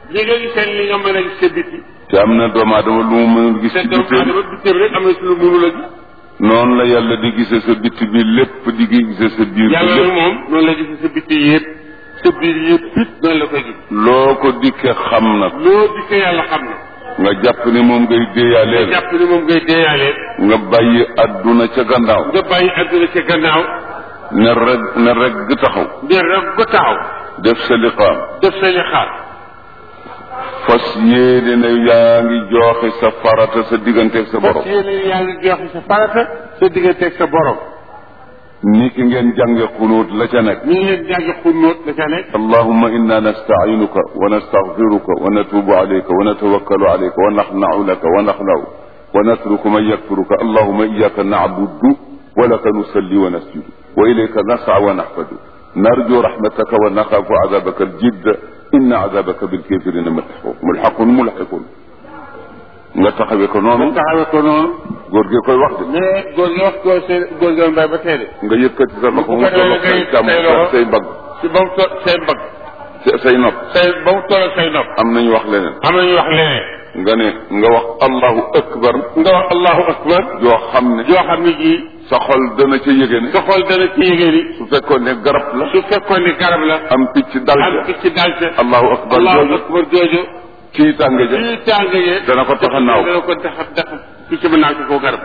li nga gisee li nga mën a gis sa biti te am na doomu aadama lu mu mënul gis te ci doomu bitim aadama bitim rek am na ci lu mënul a gis noonu la yàlla di gisee sa bitti bi lépp di gisee sa biir bi yàlla nag lépp moom noonu la gisee sa biti yëpp sa biir yëpp it noonu la koy gis loo ko dikkee xam nag loo dikkee yàlla xam na nga jàpp ne moom ngay nga déeyaaleel jàpp ni moom ngay deeyaalee nga bàyyi adduna ca gannaaw nga bàyyi adduna ca gannaaw ne reg ne reg taxaw ngir rek ko taxaw def sa liqaam def sa li xaar fas yéene ne yaa ngi jooxe sa farata sa digganteeg sa borom parce que yéen yaa ngi joxe sa farata sa digganteeg sa borom ni ki ngeen jànge xunuut la ca nekk ñu ngi leen jàngi xunóot la ca nekk اللهم إنا نستعينك ونستغفرك ونتوب عليك ونتوكل عليك ونخنع لك ونخلع ونترك من يكفرك اللهم إياك نعبد ولك نصلي ونسجد وإليك نسعى ونحفد نرجو رحمتك ونخاف عذابك الجد إن عذابك بالكافرين ملحق ملحق ملحق nga taxawee ko nga noonu taxawee ko noonu góor gi koy wax de mais góor gi wax ko seen góor gi mbay ba tey de nga yëkkati sa loxo bu mu ko defee tolloog nga say yëkkati càmm say loxo. say mbagg si ba mu to say mbagg say say nopp say ba mu toll say nopp am nañu wax leneen am na ñu wax leneen nga ne nga wax allahu akbar nga wax allahu akbar joo xam ne yoo xam ne ji sa xol dana ca yëge ne sa xol dana ci yëgee ni su fekkoon ne garab la su fekkoon ni garab la am picc dal am ca picc dal ca allahu akbar allahu jooju akbar jooju kii tànge ja lii tàngee dana ko tax a naaw dana ko tax a tax picc ba naaw ci kaw garab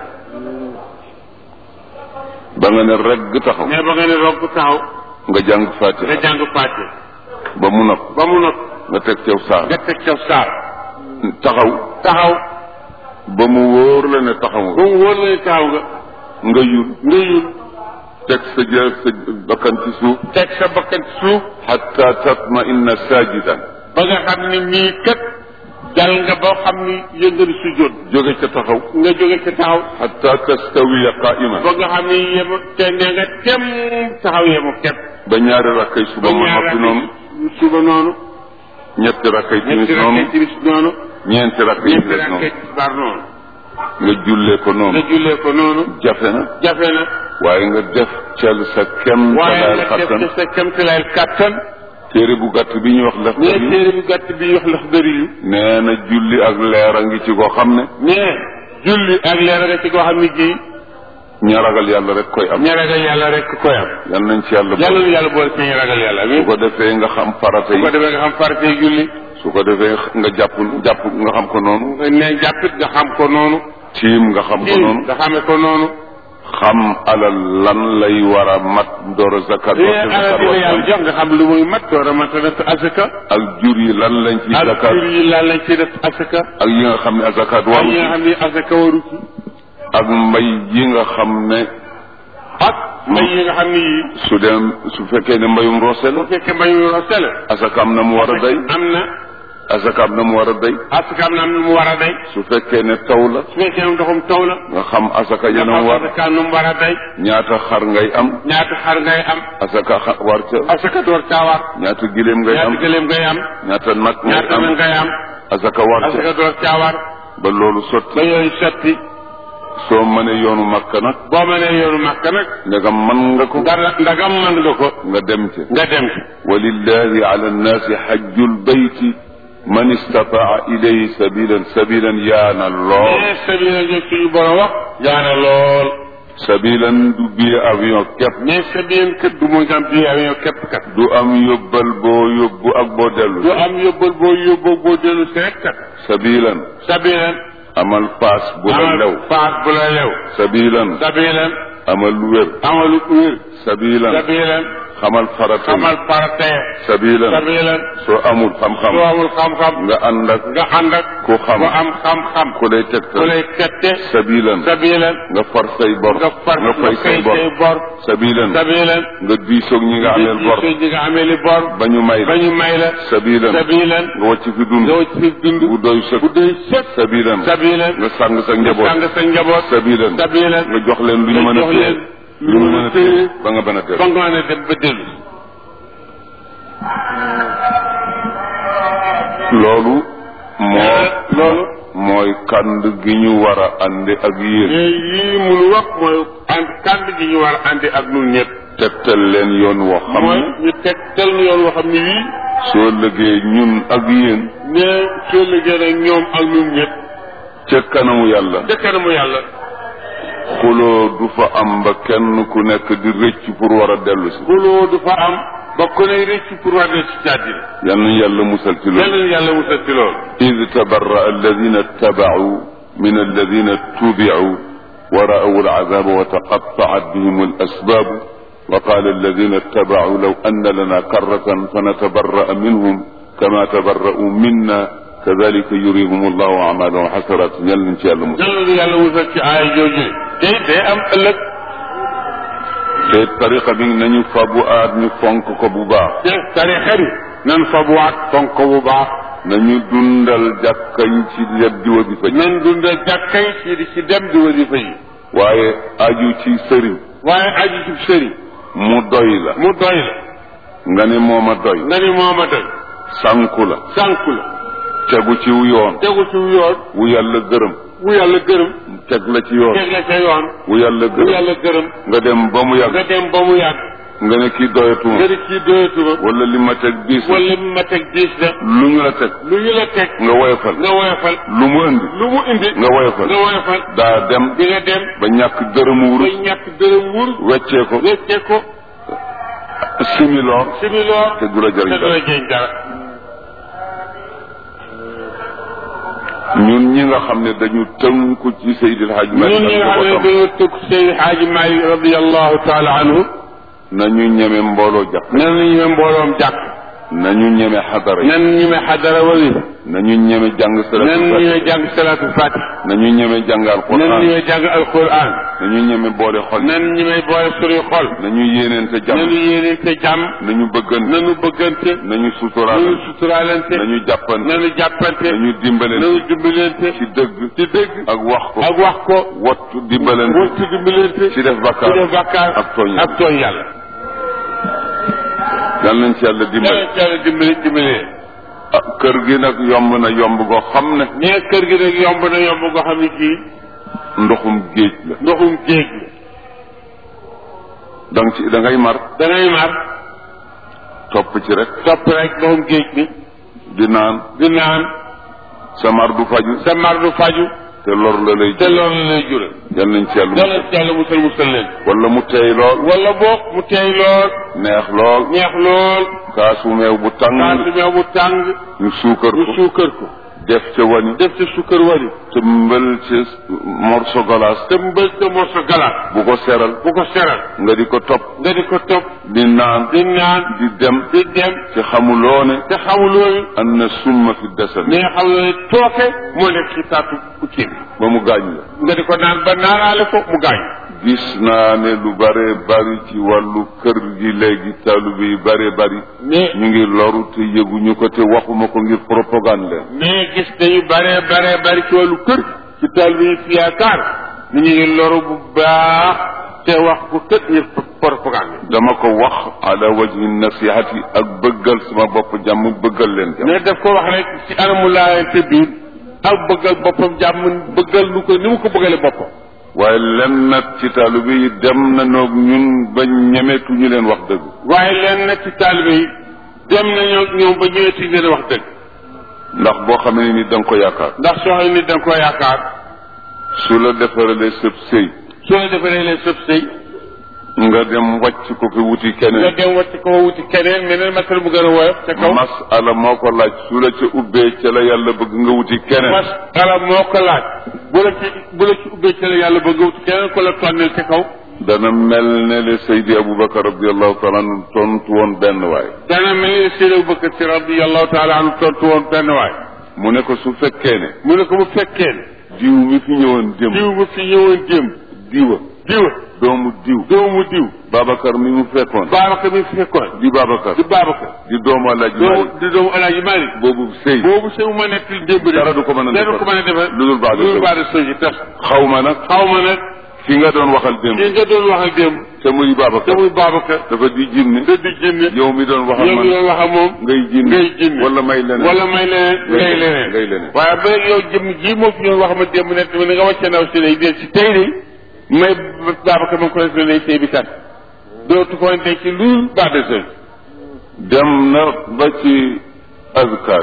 ba nga ne regg taxaw mais ba nga ne roog taxaw nga jàng nga fatiha jàng fàtte ba mu nopp ba mu not nga teg cew saar nga teg ca saar taxaw taxaw ba mu wóor la ne taxaw ba nga mu wóor la ne taxaw nga nga yul nga yul teg sa jë sa bakkan ci suuf teg sa bakkan ci suuf xatta tatma inna sajidan ba nga xam ne mii kat dal nga boo xam ni yëngali su jot jóge ca taxaw nga jóge ca taxaw xatta tastawiya qaima ba nga xam ne yemu te ne nga tem taxaw yemu kepp ba ñaari rakkay suba ba mu ñaar noppi noonu suba noonu ñetti rakkay timis ñetti noonu rakkay timis noonu ñeenti rakkay ñetti des rakkay noonu tisbaar noonu nga jullee ko nga noonu jullee ko noonu jafe na jafe na waaye nga def cel sa kem waaye talaal nga def xattan ci sa kemtilayel kàttan téere bu gàtt bi ñuy wax lef mais téere bu gàtt bi wax lax dëri yu nee na julli ak leer a ngi ci koo xam ne mais julli ak leer nga ci koo xam ne ji ña ragal yàlla rek koy am ña ragal yàlla rek koy am yal nañ ci yàlla yàlla boole nu yàlla boole ci ñu ragal yàlla su amiin ko defee nga xam farata su ko yi defee nga xam faratee julli su ko defee nga jàpp jàpp nga xam ko noonu nga ne jàppit nga xam ko noonu tiim nga xam ko tiim noonu nga xamee ko noonu xam alal lan lay war a mat door a zakat li waxte alal zakat bi la yàlla waxte jox nga xam lu muy mat door a mat a def asaka ak jur yi lan lañ ci ak zakat jur yi lan lañ ci def asaka ak yi nga xam ne zakat ak waru yi ci nga xam ne asaka waru ci ak mbay yi nga xam ne ak mbay yi nga xam ne yii su dem su fekkee ne mbayum roose la bu fekkee mbay yu rosel asaka am na mu war a day am na asaka am na mu war a day asaka am na mu war a day su fekkee ne taw la su fekkee ne ndoxum taw la nga xam asaka nga yeneen xam war asaka nu mu war a day ñaata xar ngay am ñaata xar ngay am asaka xa- war ca asaka door caa war ñaata gileem ngay am ñaata gëléem ngay am ñaata nag ngay ñaata am na ngay am asaka war ca asaka door caa war ba loolu sotti ba yooyu sotti soo mënee yoonu makka nag boo mënee yoonu màkk nag ndegam man nga ko dara ndagam mën nga ko nga dem ca nga dem ci walillahi ala nnaasi xajjul bayti man istataa ilayhi sabilan sabilan yaana lool mais sabila jo suñu borom wax yaana lool sabilan du bii avion képp mais sabila kat du mooy nga am bi avion képp kat du am yóbbal boo yóbbu ak boo dellu du am yóbbal boo yóbboo boo dellu si rek kat sabilan sabilan amal paas bu la amal lew paas bu la lew sabilan sabilan amal wér amalu wér sabilan sabilan xamal farata yi xamal paratee sabilan sabilan soo amul xam-xam soo amul xam-xam nga ànd ak nga ànd ak ku xam ku am xam-xam ku lay ku tegtal lay tette sabilan sabilan nga far say bor nga far nga fay say bor say bor sabilan sabilan nga diisoog ñi nga ameel bor di ñi nga amee li bor ba ñu may ba la ñu may la sabilan sabilan nga wàcc fi dund nga ci dund bu doy sëkk bu doy sëkk sabilan sabilan nga sàng sa njaboot sàng sa njaboot sabilan sabilan nga jox leen lu ñu mën a jox téye leen lu ñu mën a téye ba nga mën a ba téye nga mën a dem ba dellu loolu moo loolu mooy kànd gi ñu war a àndi ak yéen mais yii munu wax mooy ànd kànd gi ñu war a àndi ak ñun ñëpp tegtal leen yoon woo xam mooy ne ñu teg tel nu yoon woo xam ne wii soo lëgee ñun ak yéen ne soo liggéey nag ñoom ak ñun ñëpp ca kanamu yàlla ca kanamu yàlla xuloo du fa am ba kenn ku nekk di rëcc pour war a dellu si xuloo du fa am ba ku ne rëcc pour war ci càddina yal nañu yàlla musal ci loolu yàlla yàlla musal ci loolu id tabarra alladina ittabacuu min alladina ittubicu wa ra'aw alcazaba wa taqattacat bihim alasbaabu wa qaala alladina ittabacuu law anna lana karratan fanatabarra'a minhum kama tabarra'uu minna kadalika yurihum allahu amalahum xasaraat yal nañ ci yàlla musal yàlla yàlla musal ci aaya jooju te day am ëllëg te tariqa bi nañu fabu aat ñu fonk ko bu baax te tarixa bi nan fa bu waat fonk ko bu baax nañu dundal jàkka yi ci yet di wasifa ji nan dunda jàkkay ci di ci dem di wasifa yi waaye aju ci sëriñ waaye aju ci sëriñ mu doy la mu doy la nga ne mooma doy nga ni mooma doy sànku la sànku la tegu ci wu yoon tegu ci yoon wu yàlla gërëm wu yàlla gërëm teg la ci yoon teg la ca yoon wu yàlla wu gërëm yàlla gërëm nga dem ba mu nga yàgg dem ba mu yàgg nga ne kii doyatuma nga di kii doyatuma wala li ma teg diis la wala ma teg diis la lu ñu la teg lu ñu la teg nga woyofal nga woyofal lu mu indi lu mu indi nga woyofal nga woyofal daa dem di nga dem ba ñàkk dërëmu ba wurus ñàkk dërëm wur weccee ko weccee ko similoo similoo te du la te jëriñ du dara la jëriñ dara ñun ñi nga xam ne dañu tënku ci Seydil Hadj Malick ñun ñi nga ak xam ne njabootam dañoo tëgg Seydi Xaaji Maalik radiallahu taala anhu nañu ñeme mbooloo jàpp nan la ñu mbooloom jàkk nañu ñeme xadara yi nan ñu me xadara wali nañu ñeme jàng nan salaatu ñu fatiha me jàng salaatu fatih nañu ñeme jàng nan ñu alquran me jàng alquran nañu ñeme boole xol nan ñu may boole suñuy xol nañu yéeneente nanu jàmm yéenente jàmm nañu bëggante nanu bëggante nañu suturaal nanu suturaalante nañu jàppante nanu jàppante nañu dimbalante nanu dimbalante ci dëgg ci dëgg ak wax ko ak wax ko wattu dimbalante wattu dimbalante ci def ci bakkaar def bàkkaar ak tooñ ak tooñ yàlla yal nañ ci yàlla dimbal yàlla ci yàlla dimbali dimbalee ah kër gi nag yomb na yomb goo xam ne mais kër gi nag yomb na yomb nga xam ne kii ndoxum géej la ndoxum géej la dang ci da ngay mar da ngay mar topp ci rek topp rek ndoxum géej bi di naan di naan sa mar du faju sa mar du faju te lor la lay te jël loolu lay jural yal nañ ci yàlla yàlla ci yàlla musal musal leen wala mu teey lool wala boog mu teey lool neex lool neex lool kaasu meew bu tàng kaasu meew bu tàng ñu suukar ñu ko suukar ko def ca wani def ci suukar wari te mbël ci morso galaas te mbël te morso galaat bu ko seral bu ko seral nga di ko topp nga di ko topp di naan di naan di dem di dem ci xamuloo ne te xamuloo an na summa fi desal ne xam ne tooke moo nekk ci taatu kii bi ba mu gaañ la nga di ko naan ba naanaale ko mu gaañ gis naa ne lu bare bari ci wàllu kër gi léegi taalibe yi bare bari mais ñu ngi loru te yëguñu ko te waxuma ko ngir propagande leen mais gis dañu bare bare bari ci wàllu kër ci taal bi fi yaakaar ni ñu ngi loru bu baax te wax ko kët ngir propagande dama ko wax ala wajhi nasihati ak bëggal sama bopp jàmm bëggal leen jàmm mais daf ko wax rek ci anamu laayante biir ak bëggal boppam jàmm bëggal lu ko ni mu ko bëggale boppam waaye len nag ci taalibe yi dem na noog ñun ba ñemetuñu leen wax dëgg waaye leen nag ci taalibe yi dem nañoo ñoom ba ñëweti leen wax dëgg ndax boo xamee ni da nga ko yaakaar ndax soo xam ne da nga koo yaakaar su la defaralee sëb sëy soo la defaree leen sëb sëy nga dem wàcc ko fi wuti nga keneen dem wacc ko wuti keneen meneen masal bu gën a woyof ca kaw masala moo ko laaj su la ca ubbee ca la yàlla bëgg nga wuti keneen mas ala moo ko laaj bu la ci bu la ci ubbee ci la yàlla bëgg a wuti keneen ko la tonnel ca kaw dana mel ne le Seydi Aboubacar radiallahu taala anhu tontu woon benn waay dana mel ni Seydi Abubakar Si radiyallahu taala anhu tontu woon benn waay mu ne ko su fekkee ne mu ne ko bu fekkee ne diw mi fi ñëwoon démb diw bu fi ñëwoon démb diwa diwa doomu diw doomu diw Babacar mi mu fekkoon Babacar mi fi fekkoon di Babacar di Babacar di doomu Alaaji doomu Maalik di doomu Alaaji Maalik boobu sëy boobu sëy mu ma nekk démb de dara du ko mën a dara du ko mën a defar lu dul baax lu dul baax de sëy ji tas xaw ma nag xaw ma nag fi nga doon waxal démb ki nga doon wax ak démb te muy te Babacar muy Babacar dafa di jinne te di jinne yow mi doon waxal yow man mi doon wax ak moom ngay jinne ngay jinne wala may leneen wala may leneen ngay leneen ngay leneen waaye ba yow jëm ji moo fi ñëw wax ma démb ne tamit nga wàcce naw si lay dee si tey de may Babacar ma ko def lay sëy bi kat dootu ko denc ci lu baax de sëy dem na ba ci azkar yi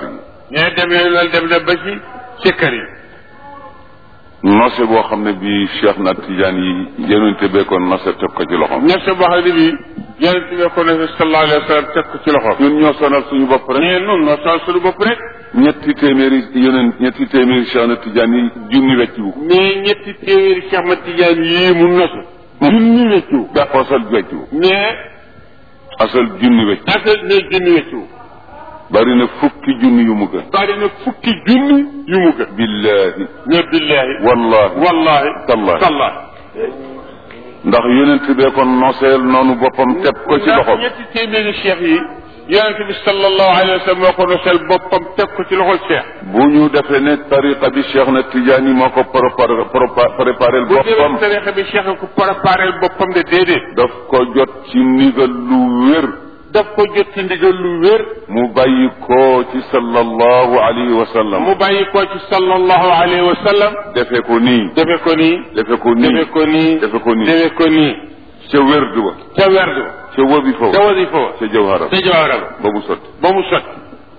ñee dem na loolu dem na ba ci sikkar yi nose boo xam ne bii Cheikh na Tijaan yi yonente bee ko nose teg ko ci loxoom ñett boo xam ne bii yonent bi ko ne sallallahu alayhi wa sallam teg ko ci loxo ñun ñoo sonal suñu bopp rek mais nun noo sol suñu bopp rek ñetti téeméeri yonent ñetti téeméeri Cheikh na Tijaan yi junni wecciwu mais ñetti téeméeri Cheikh Ahmad Tidiane yii mu nosu junni wecciwu ba asal wecciwu mais asal junni wecc asal ne junni wecciwu bari na fukki junni yu mu gën bari na fukki junni yu mu gën billahi ne billahi wallahi wallahi tallahi tallahi ndax yonent bee ko noseel noonu boppam teg ko ci ndax loxoom ñetti téeméeri cheikh yi yonent bi sallallahu alayhi wa sallam moo ko nosel boppam teg ko ci loxol cheikh bu ñu defee ne tariqa bi Cheikh na Tijaan yi moo ko préparé préparé bu boppam demee tarixa bi cheikh ko préparé boppam de déedéet daf ko jot ci ndigal lu wér daf ko jot ci ndigal lu wér mu bàyyi ko ci sallallahu alayhi wa sallam mu bàyyi ko ci sallallahu alayhi wa sallam defe ko nii defe ko nii defe ko nii defe ko nii defe ko nii defe ko nii ca wérdu ba ca werdu ca wazifa ca ba wasifa wa ca jawhara ca jawara ba ba mu sotti ba mu sotti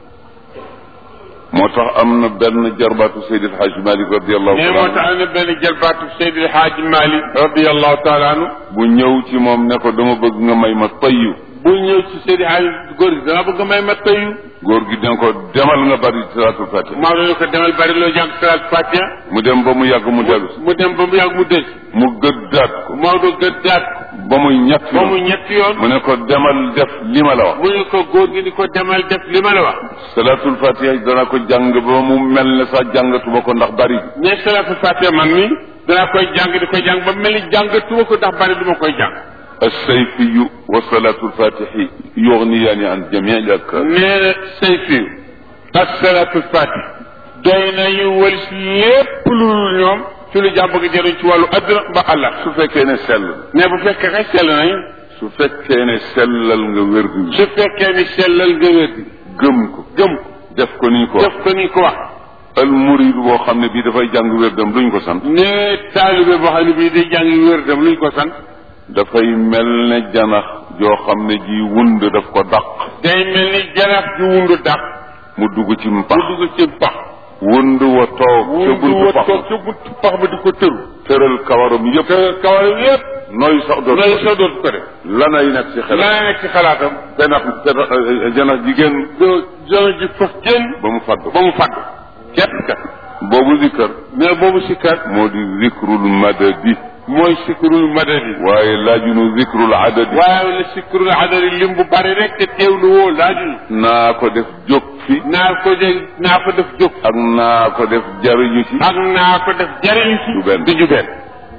moo tax am na benn jarbaatu Seydi El Hadj Malick radiallahu mais taala moo tax am na benn jalbaatu Seydi El Hadji Malick radiallahu taala anhu bu ñëw ci moom ne ko dama bëgg nga may ma tayyu bu ñëw ci Seydi Hadji góor gi dama bëgg nga may ma tëyu góor gi dina ko demal nga bari salaatul fatiha maa ne ko demal bari loo jàng salaat fatiha mu dem ba mu yàgg mu dellu si mu dem ba mu yàgg mu des mu gëddaat ko Maodo gëddaat ba muy ñett ba mu yoon ñetti yoon mu ne ko demal def li ma la wax mu ne ko góor gi ni ko demal def li ma la wax salaatul fatiha dana ko jàng ba mu mel ne sax jàngatuma ko ndax bari bi ne salaatu fatiha man mi danaa koy jàng di koy jàng ba mel ni jàngatuma ko ndax bari duma koy jàng alsayfiyu wa salaatul fatihi yugniyaani an jamii al adkaar nee na say fiiw ak salaatu fatiha doy nañu walis lépp lu dul ñoom ci lu jàmm bëgg jëriñ ci wàllu adduna ba àllah su fekkee ne sell ne bu fekkee kay sell nañu su fekkee ne sellal nga wérdu bi su fekkee ni sellal nga wér di gëm ko gëm ko def ko ni ñu ko wax def ko ni ko wax al murid boo xam ne bii dafay jàng wérdam luñ ko sant ne taalibe boo xam ne bii day jàng wér dem luñ ko sant dafay mel ne janax joo xam ne ji wund daf ko dàq day mel ni janax ju wundu dàq mu dugg ci mu mpax dugg ci pax wund wa toog ca wundu buntu wa pax toog ca buntu pax ba di ko tëru tëral kawaram yëpp te kawar yépp nooy sax doon lay sa dootu ko def lanay nekk ci xelam laa nekk ci xalaatam janax janax janax jigéen do jana ji fas génn ba mu fàdd ba mu fàdd képp kat boobu zikkar mais boobu sikkat moo di zikrul madadi mooy sikrul madadi waaye laajunu zikrul adadi waaye la sikrul adadi lim bu bari rek te teewlu woo laaju naa ko def jóg fi naa ko de naa ko def jóg ak naa ko def jariñu ci ak naa ko def jariñ ci Du benn. du ju benn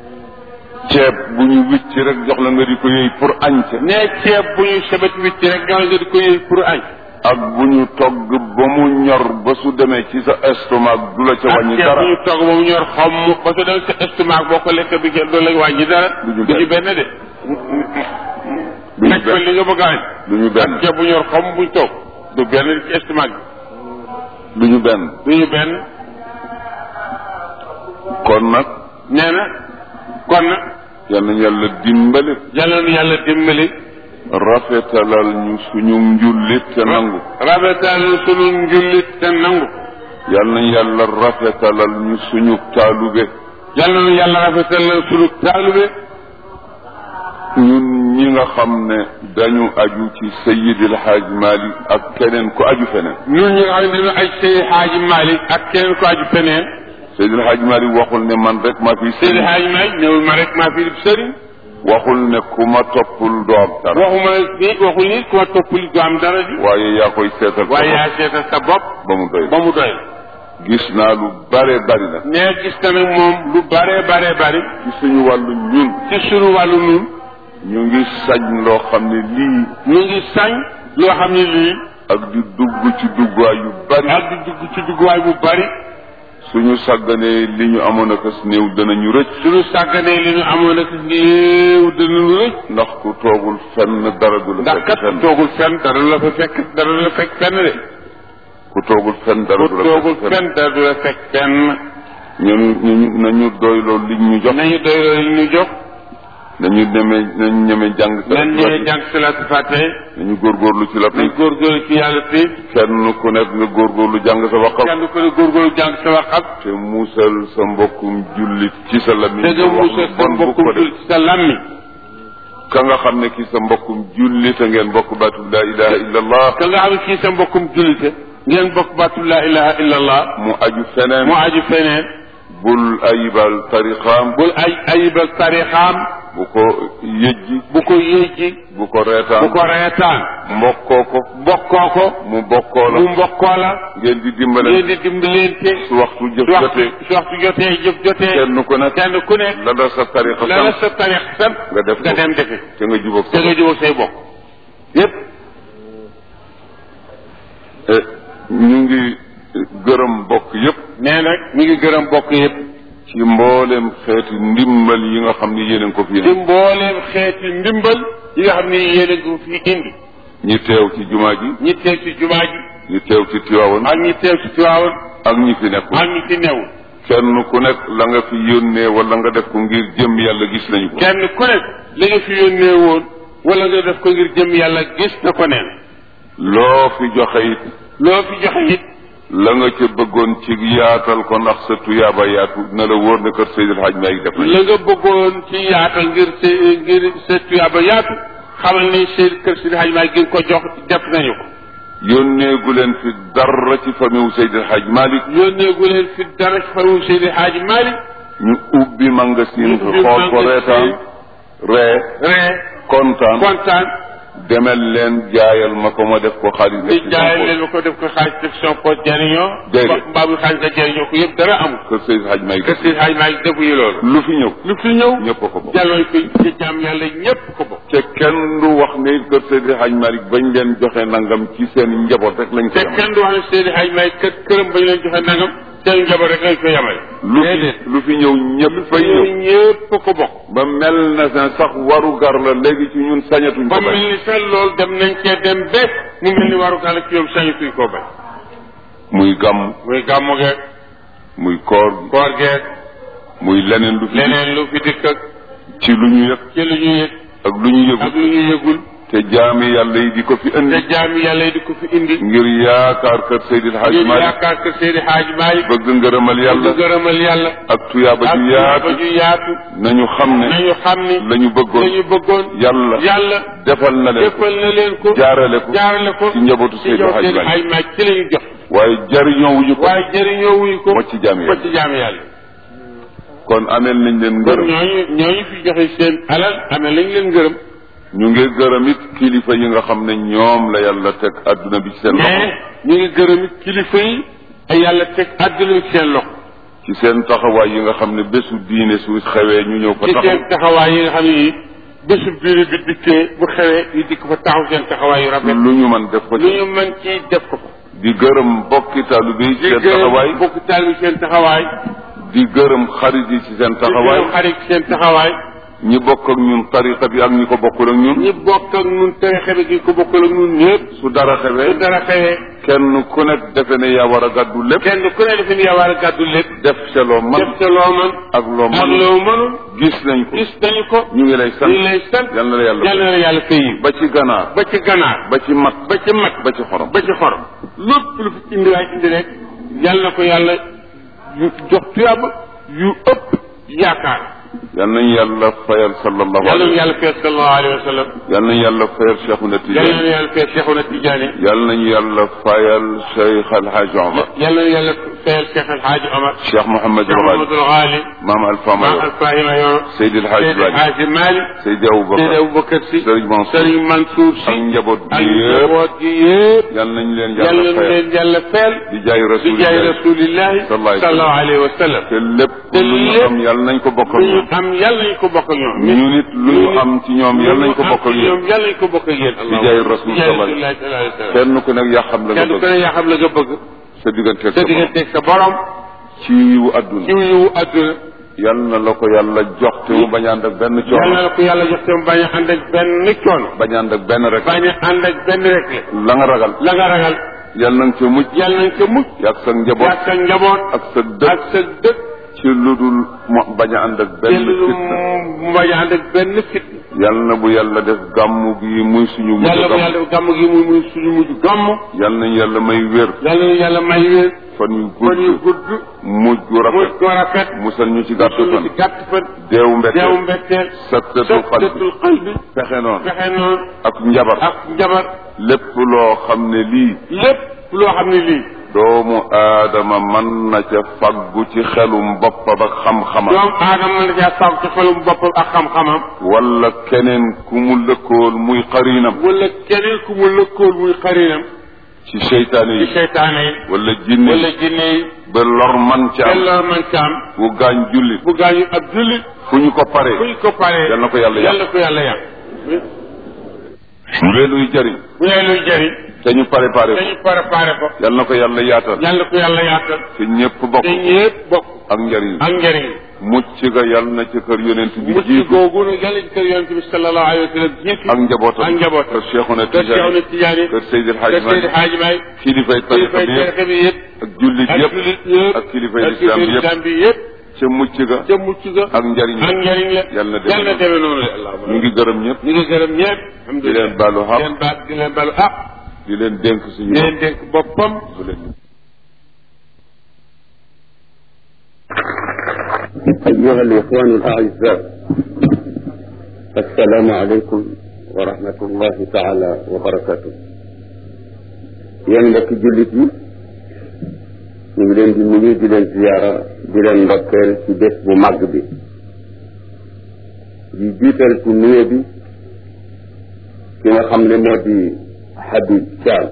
ceeb bu ñu wicc rek jox la nga di ko yëy pour añ ca ne ceeb bu ñu sebet wicc rek nga nga di ko yëy pour añ ak bu ñu togg ba mu ñor ba su demee ci sa estomac du la ca ak wàññi ceeb dara bu ñu togg ba mu ñor xomm ba su dem sa estomac boo ko lekk bi kenn doo la wàññi dara Du ñu du ñu benn. benn de du ñu nekk ko benn li nga bëgg a añ du ñu benn ceeb bu ñor xomm buñ toog du benn ci estomac du ñu benn bi du ñu benn kon nag nee na kon nag yal nañu yàlla dimbali yàlla na yàlla dimbali rafetalal ñu suñu njullit te nangu rabetal sunu njullit te nangu yal nañu yàlla rafetalal ñu suñu taalube yàlla na yàlla rafetal sunu taalube ñun ñi nga xam ne dañu aju ci Seyyidil Haaj Malik ak keneen ku aju feneen ñun ñi nga xam ne dañu ay Seydi Haaji Malick ak keneen ko aju feneen Seydil Haaj Malik waxul ne man rek maa fi Seydi sëriñ Haaji Malick ñëwul ma rek maa fi sëriñ waxul ne ku ma toppul doo am dara waxuma ni waxul ni ku ma toppali du am dara ji waaye yaa koy seetal sa waaye bopp yaa seetal sa bopp ba mu doy ba mu doy gis naa lu bare bari nag nee gis na nag moom lu bare bare bari ci suñu wàllu ñun ci sunu wàllu nun ñu ngi sañ loo xam ne lii ñu ngi sañ loo xam ne lii ak di dugg ci duggaay yu bari ak di dugg ci dugguwaay bu bari suñu sàgganee li ñu amoon a kës néew danañu rëcc suñu sàgganee li ñu amoon ak néew danañu rëcc ndax ku toogul fenn dara du la ndax fekk kat fenn toogul fenn dara du la fa fekk dara du la fekk fenn de ku toogul fenn dara ku du la toogul fekk fenn fenn dara du la fekk fenn ñun ñu nañu doyloo li ñu jox nañu doy loolu ñu jox nañu ñeme nañu ñeme jàng nan ñëwee jàng salaatu fatiha nañu góorgóorlu ci la nañ góorgóorlu ci yàlla fi kenn ku nekk nga góorgóorlu jàng sa waqaf kenn ku ne góorgóorlu jàng sa waxam te muusal sa mbokkum jullit ci sa lamiñ te nga muusal sa bon bu mbokkum ko def jul ci sa lammi ka nga xam ne ki sa mbokkum jullit a ngeen bokk baatu laa ilaha illa allah ka nga xam ne kii sa mbokkum jullite ngeen bokk baatu laa ilaha illa allah mu aju feneen mu aju feneen bul ayibal tariqaam bul ay ayibal tarixaam bu ko yëjji bu ko yéejji bu ko reetaan bu ko reetaan mbokkoo ko bokkoo ko mu bokkoo la mu mbokkoo la ngeen di dimbale ngeen di dimbalante su waxtu jëf su waxtu jotee su waxtu jotee jëf jotee kenn ku nekk kenn ku ne la la sa tariqa la la sam sa tarix sam nga def nga ko dem defe te nga jubóog te sa nga jubóog say bokk yépp Eh, ñu ngi gërëm bokk yépp nee nag mi ngi gërëm bokk yépp ci mboolem xeeti ndimbal yi nga xam ni yéen a ngi ko fi ci mbooleem xeeti ndimbal yi nga xam ne yéen a ngi fi indi ñi teew ci jumaa ji ñi teew ci jumaa ji ñi teew ci Tiwaawan ak ñi teew ci Tiwaawan ak ñi fi nekkul ak ñi fi newul kenn ku nekk la nga fi yónnee wala nga def ko ngir jëm yàlla gis nañu ko kenn ku nekk li nga fi yónnee woon wala nga def ko ngir jëm yàlla gis na ko neen loo fi joxe it loo fi joxe it la nga ca bëggoon ci yaatal ko ndax sa tuyaaba yaatu na la wóor ne kër Seydil Hadj Malick def nañu la nga bëggoon ci yaatal ngir sa ngir sa tuyaaba yaatu xamal ni seen kër si xaj maa gi ko jox def nañu ko yónnee gu leen fi dara ci famille Seydil Hadj Malick yónnee gu leen fi dara ci faru Seydi Xaaji Maalik ñu ubbi magasin Ñu ubbi xool ko magasin. reetaan ree ree kontaan kontaan demel leen jaayal ma ko ma def ko xaalis di def ci jaay sama leen ma ko def ko xaalis def son poche jariñoo Déedéet. mbaa bu xaalis nga jariñoo ko yëpp dara amul kër Seydil Hadj Malick kër Seydi Xaaji Maalik defuñu loolu lu fi ñëw lu fi ñëw ñëpp a ko bokk jàlloo ko ci jaam yàlla ñépp ko bokk te kenn du wax ne kër Seydil Hadj Malick bañ leen joxe nangam ci seen njaboot rek lañ ko te yemale kenn du wax ne Seydi Xaaji Maalik kër këram bañ leen joxe nangam seen njaboot rek lañ ko yemale lu fi lu fi ñëw ñëpp fay ñëw ñëw ñépp ko bokk ba mel na ne sax waru gar la léegi ci ñun sañatuñ ba ko mel bañ ni sax loolu dem nañ cee dem ba mu mel ni waru gàll ci yow sañatuñ koo bañ muy gàmm muy gàmmu geeg muy koor gi koor geeg muy leneen lu fi leneen lu fi dikk ak ci lu ñu yëg ci lu ñu yëg ak lu ñu ak yëgul lu ñu yëgul te jaami yàlla yi di ko fi te indi jaami yàlla yi di ko fi indi ngir yaakaar kër Seydil Hadj ngir Malick yaakaar que Seydi Xaaji Maalik bëgg ngërëmal yàlla bëgg gërëmal yàlla ak tuyaaba ak ju ba yaatu ju yaatu nañu xam ne nañu xam ni la ñu bëggoon lañu bëggoon yàlla yàlla defal na leen ko defal na leen ko jaarale ko jaarale ko ci njabootu ci Seydi jox Hadj Seydi Malick Xaaji Maalik ci la ñu jox waaye jariñoo wuñu ko waaye jëriñoo wuñ ko ba ci jaami ba yàlla ci jaami yàlla kon ameel nañ leen kon ngërëm ñooñu ñooñu fi joxe seen alal amee lañ leen gërëm ñu ngi gërëm it kilifa yi nga xam ne ñoom la yàlla teg adduna bi ci seen loxo mais ñu ngi gërëm it kilifa yi ay yàlla teg àdduna ci seen loxo ci seen taxawaay yi nga xam ne bésu diine su xewee ñu ñëw fa ci taxaw seen taxawaay yi nga xam ne yi bésu biir bi dikkee bu xewee ñu dikk fa taxaw seen taxawaay yu rafet lu ñu mën def ko lu ci ñu mën ci def ko fa di gërëm bokki taalibe yi ci di seen taxawaay gërëm bokk taal bi seen taxawaay di gërëm xarit yi ci seen di taxawaay gërëm xarit seen taxawaay ñi bokk ak ñun tariqa bi ak ñi ko bokkul ak ñun ñi bokk ak ñun tarixa bi gi ko bokkal ak ñun ñëpp su dara su xewee dara xewee kenn ku nekk defe ne yaa war a gàddu lépp kenn ku ne defe ni yaa war a gàddu lépp def ca loo man def ca loo mën ak loo ak man loo mënul gis nañ ko gis nañu ko ñu ngi lay sant ñu ngi lay sant yal na la yàlla yal na la yàlla fay yi ba ci ganaar ba ci ganaar ba ci mat ba ci mat ba ci xorom ba ci xorom lépp lu fi indi waay indi rek yal na ko yàlla yu jox tuyaaba yu ëpp yaakaar yal nañu yàlla fayal sallallahu yal na alayhi yàlla fay sallallahu alayhi wa sallam yal nañu yàlla fayal Cheikhuna yal Tidiane na yàlla fay Cheikhuna Tidiane yal nañu yàlla fayal Cheikh Al Hadj Omar yal na yàlla fayal Cheikh El Hadj Omar Cheikh Mouhamed Cheikh El Ghali Mamadou Ghali Maam Alpha Maam Mayor Alfahima Yoro Seydi El Hadj Seydi Malick Hadji Malick Seydi Aboubacar Seydi Aboubacar Sy Serigne Mansour Serigne Mansour Sy ak njaboot ak bi yëpp njaboot gi yëpp yal nañu leen yal yàlla na fayal leen yàlla fayal di jaay di jaay rasulillah rasulillahi sallallahu sallallahu alayhi wa sallam te lépp te lu ñu lépp am yal nañ ko bokk ak lu ñu ñoom am yàlla nañ ko bokk ak ñoom ñu nit lu ñu am ci ñoom yal nañ ko bokk ak yéen ñoom yàlla nañ ko bokk ak yéen di jaay rasul di jaay sallallahu rasulillahi sallallahu alayhi wa sallam kenn ku nekk yaa xam la nga kenn ku bëgg ne yaa xam la nga bëgg sa digganteeg sa sa borom digganteeg sa borom ci yiwu adduna ci yiwu adduna yal na la ko yàlla jox te mu bañ a ànd ak benn yàlla coono na ko yàlla jox te mu bañ a ànd ak benn coono bañ a ànd ak benn rek bañ a ànd ak benn rek la la nga ragal la nga ragal yal na nga ca mucc yàlla nañ ko mucc yaag sa njaboot ak sa njaboot ak sa ak dëkk sa dëkk ci ci lu dul mo bañ a ànd ak benn jël fitna mu bañ a ànd ak benn fit yal na bu yàlla def gàmmu gi muy suñu mujj yàlla bu gàmm yàlla def gàmm gi muy muy suñu mujj gàmm yal nañ yàlla may wér yàlla na yàlla may wér fan yu fan yu gudd gudd mujj gu muy rafet ko rafet musal ñu ci gàtt suñu fan ci gàtt fan deewu deewu mbetteel mbetteel saktatul xal bi sëttatul xal bi fexe noonu fexe noonu ak njabar ak njabar lépp loo xam ne lii lépp loo xam ne lii doomu aadama mën na ca faggu ci xelum boppam ak xam-xamam doomu aadama mën na caa sàmm ci xelum boppam ak xam-xamam wala keneen ku mu lëkkool muy xariinam wala keneen ku mu lëkkool muy xarinam ci seytaane ci yi seytaane yi wala jinne wala yi jinne yi ba lor man ca am yàlla man ca am bu gaañ jullit bu gaañu ab jullit fu ñu ko paree fu ñu ko paree yal na ko yàlla yàq yàlla ko yàlla yàq su leen luy jëriñ bu dee luy jëriñ te ñu préparé ko dañu préparé ko yal na ko yàlla yaatal yàlla ko yàlla yaatal te ñëpp bokk te ñëpp bokk ak njëriñ ak njëriñ mucc ga yal na ci kër yonent bi mucc jiitu googu nag yàlla ci kër yonent bi sallallahu alayhi wa sallam jiitu ak njabootam ak njabootam kër Cheikhuna kër Cheikhouna Tijaani Tijaani kër Seydil kër Hadj Seydi Malick Hadji Maay kilifay tariqa kilifay bi yëpp tariqa bi yëpp ak jullit ak yëpp jullit yëpp ak kilifay ak lislaam kilifay yëpp lislaam bi yëpp ca mucc ga ca mucc ga ak njëriñ ak njëriñ la yàlla na demee yàlla na demee noonu la allahumma ñu ngi gërëm ñëpp ñu ngi gërëm ñëpp di leen baalu di xaq leen baal di leen baalu ah di leen dénk suñu di leen dénk boppam bu leen أيها الإخوان الأعزاء السلام عليكم ورحمة الله تعالى وبركاته yéen mbokki jullit yi ñu ngi leen di nuyu di leen ziyaara di leen ndokkeel ci bés bu màgg bi di jiital ci nuyu bi ki nga xam ne moo di Habib Thiam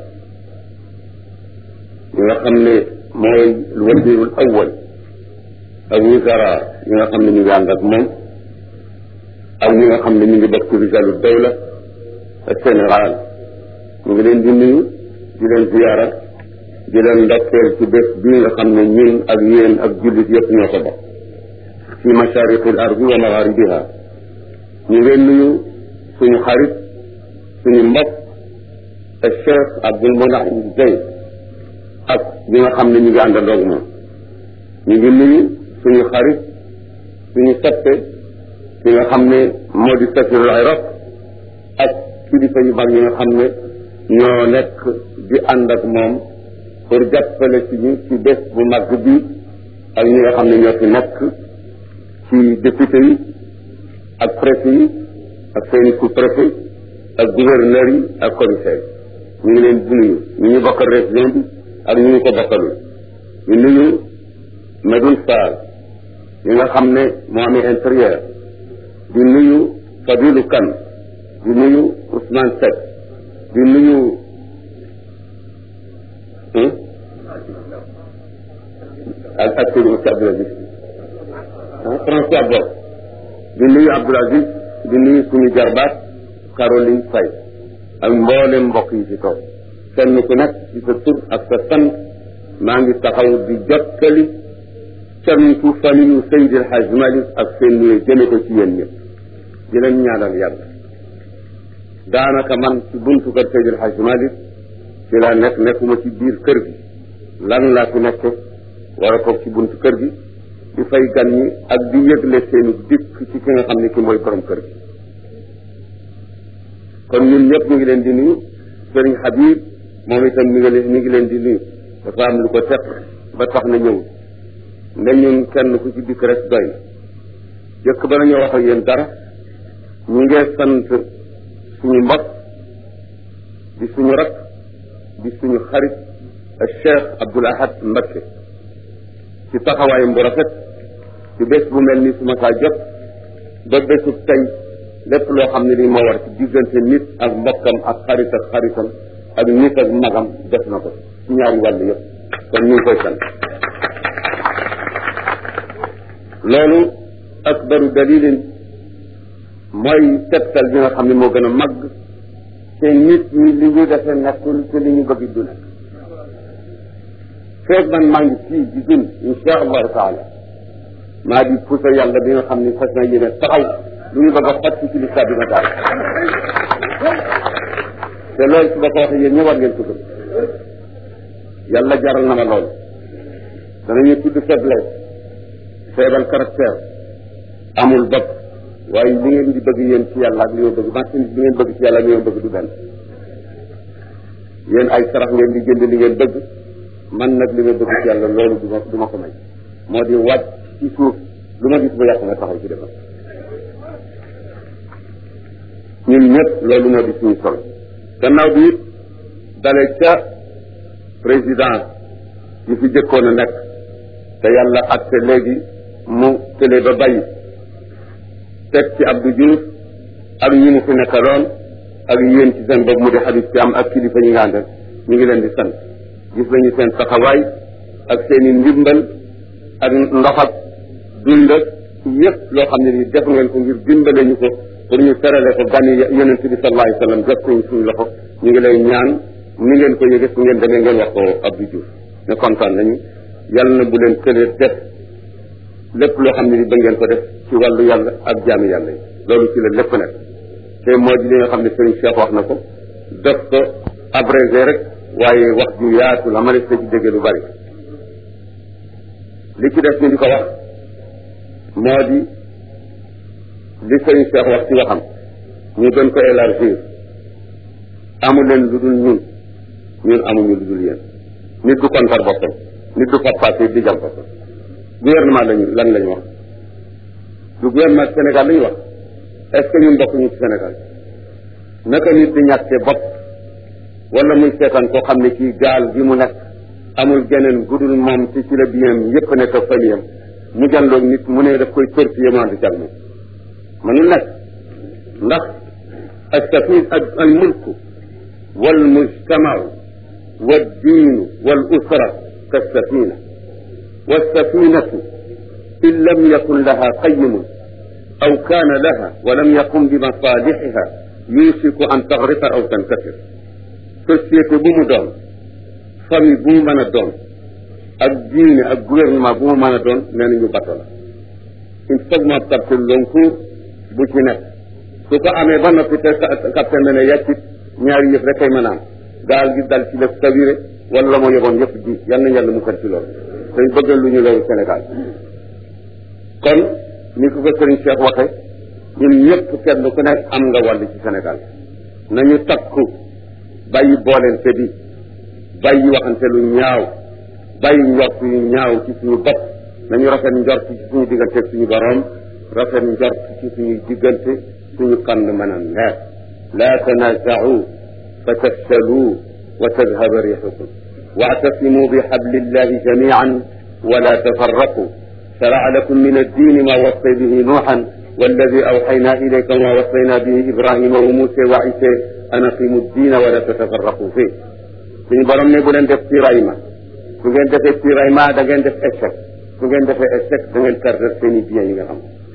ki nga xam ne mooy wazirul awwal ak wizara yi nga xam ne ñu ngi ànd ak moom ak ñi nga xam ne ñu ngi bokk ci rijalu dawla ak Sénégal ñu ngi leen di nuyu di leen ziyaara di leen ndokkeel ci bés bii nga xam ne ñun ak yéen ak jullit yëpp ñoo ko bokk ci masharikil ardi wa magharibiha ñu ngeen nuyu suñu xarit suñu mbokk ak Cheikh Abdul Munahim Zeyd ak ñi nga xam ne ñu ngi àndandoog moom ñu ngi nuyu suñu xarit suñu soppe ki nga xam ne moo di safirul Iraq ak kilifa yu mag yi nga xam ne ñoo nekk di ànd ak moom pour jàppale ci ñu ci bés bu mag bi ak ñi nga xam ne ñoo fi nekk ci député yi ak préfet yi ak seeni sous-préfet ak gouverneur yi ak commissaire yi ñu ngi leen di nuyu ñu ñu bokkal région bi ak ñu ñu ko bokkalul ñu nuyu Medoune Fall yi nga xam ne moo amee intérieur di nuyu Fadilou Kane di nuyu Ousmane Seck di nuyu ak ak Seydou Moussa Abdoul Aziz ah François Bob di nuyu Abdoul Aziz di nuyu suñu jarbaat Caroline Faye ak mboolem mbokk yi ci kaw kenn ku nekk ci sa tur ak sa sant maa ngi taxaw di jottali cantu famille Seydi El Hadj Malick ak seen nuyu jëme ko ci yéen ñëpp di leen ñaanal yàlla daanaka man ci buntu kër Seydi El Hadj Malick ci laa nekk nekkuma ci biir kër gi lan laa fi nekk war a toog ci buntu kër gi di fay gan ñi ak di yëgle seeni dikk ci ki nga xam ne ki mooy borom kër gi kon ñun ñëpp ñu ngi leen di nuyu sëriñ Habib moom itam mi ngi leen mi ngi leen di nuyu dafa am lu ko teq ba tax na ñëw nda ñun kenn ku ci dikk rek doy jëkk ba nañoo wax ak yéen dara ñu ngi sant suñu mbokk di suñu rak di suñu xarit ak Cheikh Abdoul Ahad Mbacké ci taxawaayam bu rafet ci bés bu mel ni su ma saa jot ba bésu tey lépp loo xam ne ni moo war ci diggante nit ak mbokkam ak xarit ak xaritam ak nit ak magam def na ko ci ñaari wàll yëpp kon ñu ngi koy sant loolu akbaru dalilin mooy tegtal bi nga xam ne moo gën a màgg te nit ñi li ñu defee nekkul te li ñu bëgg du nekk feeg man maa ngi fii di dund insha allahu taala maa di pusa yàlla bi nga xam ne fas na yéene taxaw lu ñu bëgg a fàtt ci lislaam bi ma daal te loolu su ma ko waxee yéen ñë war ngeen ko gëm yàlla jaral na ma loolu danañu tudd faiblesse feebal caractère amul bopp waaye li ngeen di bëgg yéen ci yàlla ak li ma bëgg marchandise bi ngeen bëgg ci yàlla ak li ma bëgg du benn yéen ay sarax ngeen di jënd li ngeen bëgg man nag li ma bëgg ci yàlla loolu du ma du ma ko may moo di wàcc ci suuf lu ma gis bu yàq nga taxaw ci defal ñun ñëpp loolu moo di suñu sol gannaaw bi it dale ca président yi fi jëkkoon a nekk te yàlla atte léegi mu tële ba bàyyi teg ci Abdou Diouf ak ñi mu fi nekkaloon ak yéen ci seen bopp mu di xadis ci am ak kilifa ñi nga àndal ñu ngi leen di sant gis nañu seen taxawaay ak seen i ndimbal ak ndox ak dund ak yëpp loo xam ne ni def ngeen ko ngir dimbale ñu ko pour ñu terale ko gani yonent bi sallallahu alayhi wa sallam jot nañ suñu loxo ñu ngi lay ñaan ni ngeen ko yëge su ngeen demee ngeen wax ko Abdou Diouf ne kontaan nañu yàlla na bu leen tëlee def lépp loo xam ne ni ba ngeen ko def ci wàllu yàlla ak jaami yàlla yi loolu ci la lépp nekk te moo di li nga xam ne Serigne Cheikh wax na ko def ko abrégé rek waaye wax ju yaatu la ma ne ci dégg lu bari li ci def ñu di ko wax moo di li Serigne Cheikh wax ci waxam ñu gën ko élargir amu leen lu dul ñun ñun amuñu lu dul yéen nit du kontar boppam nit du fatfaat di jam boppam gouvernement lañu lan lañu wax du gouvernement Sénégal lañu wax est ce que ñun bokkuñu ci Sénégal naka nit di ñàkkee bopp wala muy seetaan koo xam ne kii gaal gi mu nekk amul geneen gudul moom ci ci la biyam yépp nekk ak famiyam mu janloog nit mu ne daf koy torpiller mu ànd ci ak moom mënul nekk ndax السفينة الملك والمجتمع والدين والأسرة كالسفينة والسفينة إن لم يكن لها قيم أو كان لها ولم يقم بمصالحها يوشك أن تغرق أو تنكسر société bu mu doon famille bu mu mën a doon ak diine ak gouvernement bu mu mën a doon nee nañu bato la il faut ma capter loncourt bu ci nekk su ko amee ba noppi te capitaine ne ne yàccit ñaari yëf rek kay mën a am gaal gi dal ci la sabiré wala moo yeboon yëpp ji yal nañ yàlla mu kër ci loolu dañ bëggal lu ñu loolu Sénégal kon ni ko ko sëriñ Cheikh waxe ñun ñëpp kenn ku nekk am nga wàll ci Sénégal nañu takku bàyyi boolente bi bàyyi waxante lu ñaaw bàyyi njort yu ñaaw ci suñu bopp nañu rafet njort ci suñu diggante ak suñu borom rafet njort ci suñu diggante suñu kànd mën a neex laa tanaaza'u fa tafshalu wa tadhaba riixukum واعتصموا بحبل الله جميعا ولا تفرقوا شرع لكم من الدين ما وصي به نوحا والذي أوحينا إليك وما وصينا به إبراهيم وموسى وعيسى أن أقيموا الدين ولا تتفرقوا فيه suñu borom ne bu leen def tiraillement su ngeen defee tiraillement da ngeen def échec su ngeen defee échec da ngeen perdre seen i biens yi nga xam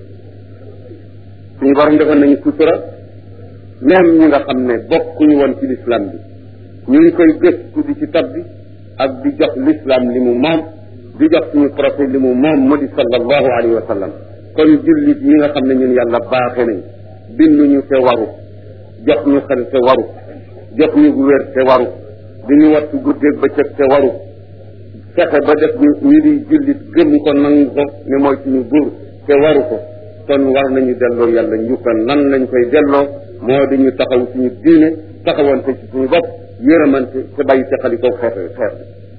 suñu borom defoon nañu sutura même ñi nga xam ne bokkuñu woon ci l'islam bi ñu ngi koy gëstu di ci tab bi ak di jox l'islam li mu moom di jox suñu prophète li mu moom mu di sallallahu alayhi wa sallam kon jullit yi nga xam ne ñun yàlla baaxe nañ binduñu te waru jox ñu xel te waru jox ñu wér te waru di ñu wattu guddeeg bëccëg te waru fexe ba def ñu ñu di jullit gëm ko nangu ko ne mooy suñu buur te waru ko kon war nañu delloo yàlla njukkal nan lañ koy delloo moo di ñu taxaw suñu diine taxawante ci suñu bopp yërëmante te bàyyi teqali ko xeet xeet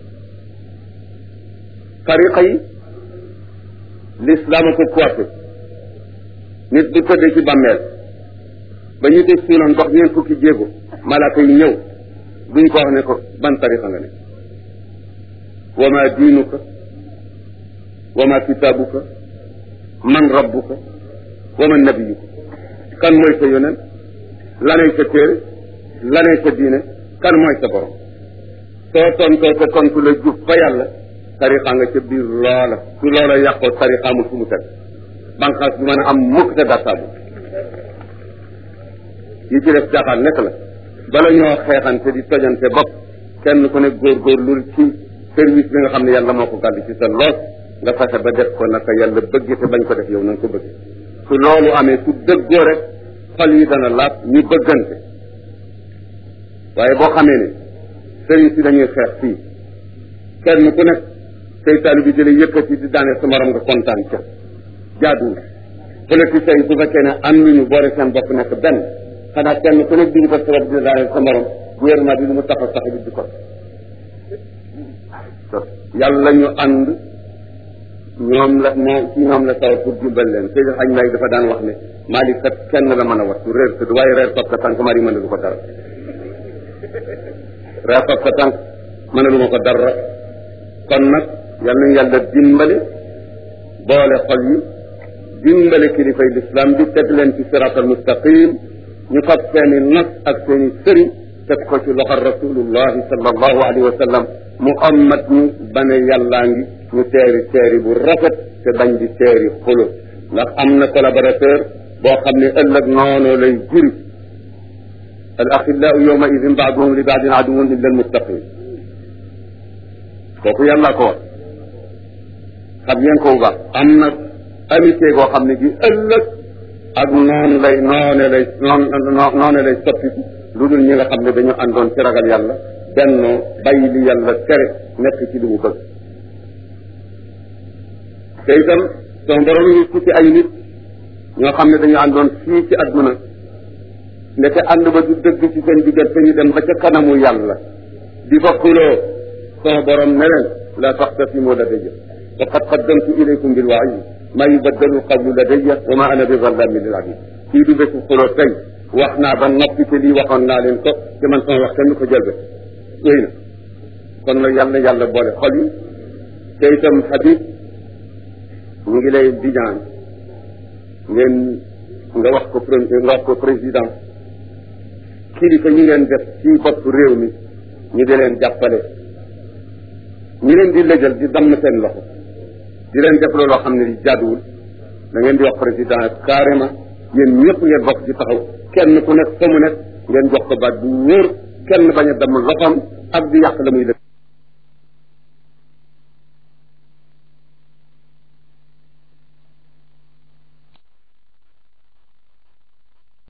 tariqa yi l'islam a ko coiffé nit bu tëddee ci bàmmeel ba ñu tëj suunoon dox ñeen fukki jéego malaaka yi ñëw duñ ko wax ne ko ban tariqa nga ne wa ma diinuka wa ma kitaabuka man rabbuka wa man nabiyuka kan mooy sa yonent lanay sa téere lanay sa diine kan mooy sa borom soo tontoo ko tontu la jub fa yàlla tariqa nga ca biir loola su loola yàqoo tariqa amul fu mu teg banqaas bu mën a am mukk te dartaabu yi ci def jaaxaan nekk la bala ñoo xeexante di tojante bopp kenn ku ne góorgóorlu ci service bi nga xam ne yàlla moo ko gàddu ci sa loos nga fexe ba def ko naka yàlla bëgg te bañ ko def yow na nga ko bëgg su loolu amee su dëggoo rek xol yi dana laab ñu bëggante waaye boo xamee ne sëriñ si dañuy xeex fii kenn ku nekk say taali bi jële yëkkati di daane sa morom nga kontaan ca jaaduwul politiciens yi bu fekkee ne am nañu boole seen bopp nekk benn xanaa kenn ku nekk di ko sabab di daane sa morom gouvernement bi lu mu taxaw sax bi di ko yàlla ñu ànd ñoom la moo ci ñoom la taw pour dimbal leen Seydi Xañ Maay dafa daan wax ne Malick kat kenn la mën a wattu réer tëdd waaye reer fab ka tànk mari mënalu ko dara reer fab ka tànk mënalu ma ko dara kon nag yal nañu yàlla dimbali boole xol yi dimbali kilifay lislaam bi teg leen ci siraatal mustaqim ñu fab seeni nas ak seeni sëriñ teg ko ci loxo rasulullahi sallallahu alayhi wa sallam mu ammat ñu bane yàllaa ngi ñu teeri teeri bu rafet te bañ di teeri xulo ndax am na collaborateur boo xam ne ëllëg noonu lay juri al axillaau yawma idin baaduhum li baadin aduwun illa almuttaqin kooku yàlla ko wax xam ngeen ko bu baax am na amitié goo xam ne gi ëllëg ak noonu lay noone lay noone lay soppiku lu dul ñi nga xam ne dañu àndoon ci ragal yàlla bennoo bàyyi li yàlla tere nekk ci li mu bëgg te itam son borom ñu ci ci ay nit ñoo xam ne dañu àndoon fii ci adduna ndeke ànd ba du dëgg ci seen diggante ñu dem ba ca kanamu yàlla di fa xuloo son borom ne leen la taxtasimu ladayya faqad qaddamtu ilaykum bil waid ma yubaddalu qawlu ladayya wa ma ana bi zallamin lil abid kii du bésu xuloo tey wax naa ba noppi te lii waxoon naa leen ko te man sama wax kenn ko jël ba wéy na kon nag yàlla na yàlla boole xol yi te itam Habib ñu ngi lay di ñaan ngeen nga wax ko nga wax ko président kilifa ñi ngeen def ci bopp réew mi ñu di leen jàppale ñi leen di lëjal di damm seen loxo di leen def looloo xam ne di jaaduwul da ngeen di wax président carrément yéen ñëpp ngeen bokk ci taxaw kenn ku nekk fa mu nekk ngeen jox ko baat bu wóor kenn bañ a damm loxoom ak di yàq la muy def